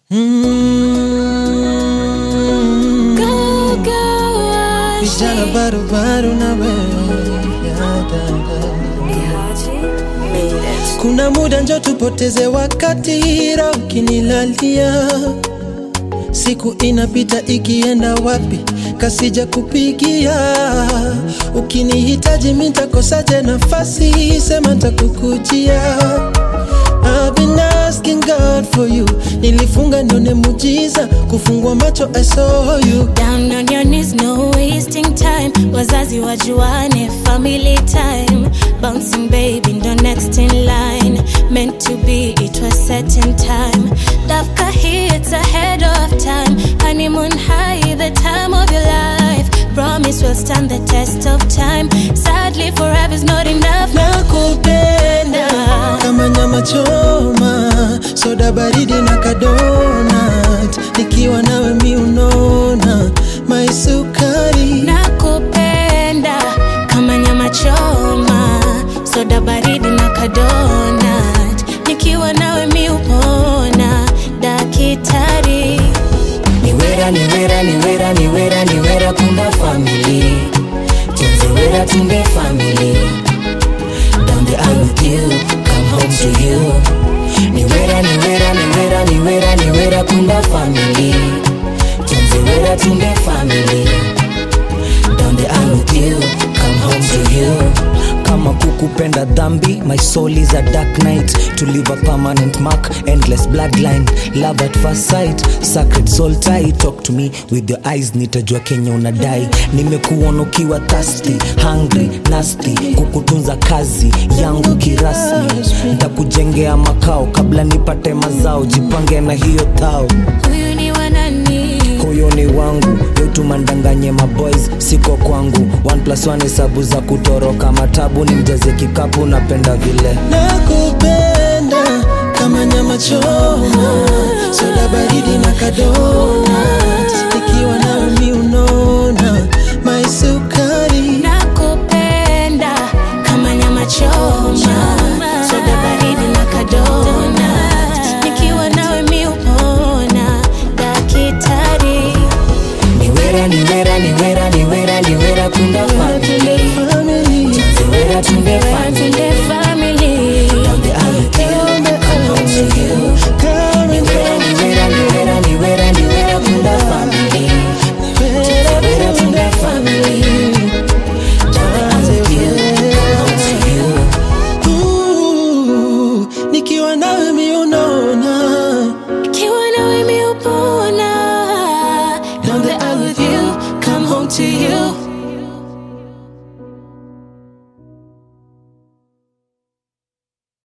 Mm. Go, go, Vijana barubaru na wewe ya dada. Kuna muda njo tupoteze wakati, roho ukinilalia, siku inapita ikienda wapi, kasija kupigia. Ukinihitaji mi ntakosaje nafasi, sema ntakukujia. I've been asking God for you, nilifunga nione mujiza, kufungua macho I saw you. Down on your knees, no wasting time. Wazazi wajuane, family time. Bouncing baby, ndo next in line. Meant to be, it was set in time. Dafka here, it's ahead of time. Honeymoon high, the time of your life. Promise will stand the test of time. Sadly, forever's not enough. nakupenda kama nyama choma, soda baridi na kadonat, nikiwa nawe mi unona maisukari nakupenda kama nyama choma soda baridi na kadonat nikiwa nawe mi upona dakitari niwera niwera niwera niwera niwera kumba family tunziwera tumbe family down the aisle with you come home to you niwera niwera niwera niwera niwera kumba family tunziwera tumbe family down the aisle with you come home to you kama kukupenda dhambi my soul is a dark night to leave a permanent mark endless bloodline love at first sight sacred soul tie talk to me with your eyes nitajua kenya unadai nimekuona ukiwa thirsty hungry nasty kukutunza kazi yangu kirasmi ntakujengea makao kabla nipate mazao jipange na hiyo thao huyu ni wanani huyo ni wangu yotumandanganye maboys siko kwangu one plus one hesabu za kutoroka matabu ni mjaze kikapu napenda vile nakupenda kama nyama choma, soda baridi na kadonat, nikiwa nawe mi unona maisukari nakupenda kama nyama choma soda baridi na kadonat nikiwa nawe mi upona dakitari niwera niwera niwera niwera niwera kumba family family tunziwera tumbe family Tunde family down the aisle with you come home to you Coming niwera niwera niwera niwera niwera kumba family tunziwera tumbe family down the aisle with you come home to you Ooh, nikiwa nawe mi unona Kiwa nawe mi upona Down the aisle with you Come home to you